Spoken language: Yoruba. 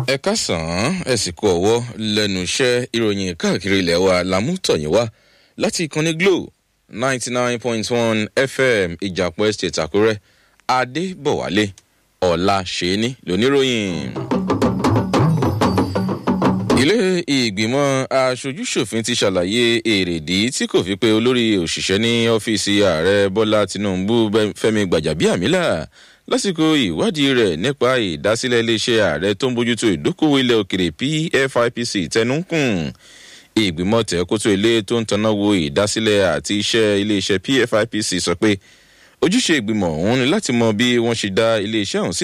ẹ kásán ẹ sì kú ọwọ́ lẹ́nu iṣẹ́ ìròyìn káàkiri ilẹ̀ wa lámútọ̀yìn wá láti ìkànnì glo ninety nine point one fm ìjàpọ̀ estate àkúrẹ́ adébọ̀wálé ọ̀la ṣẹ́ni lóníròyìn. ilé ìgbìmọ̀ aṣojúṣòfin ti ṣàlàyé èrèdí tí kò fi pé olórí òṣìṣẹ́ ní ọ́fíìsì ààrẹ bọ́lá tinubu fẹ́mi gbàjàbíàmílà lásìkò ìwádìí rẹ̀ nípa ìdásílẹ̀ iléeṣẹ́ ààrẹ tó ń bójútó ìdókòwò ilẹ̀ òkèrè pfipc tẹnukùn ìgbìmọ̀ tẹ̀kótó ilé tó ń tanná wo ìdásílẹ̀ àti iṣẹ́ iléeṣẹ́ pfipc sọ pé ojúṣe ìgbìmọ̀ ọ̀hún ni láti mọ bí wọ́n ṣe dá iléeṣẹ́ ọ̀hún sílẹ̀.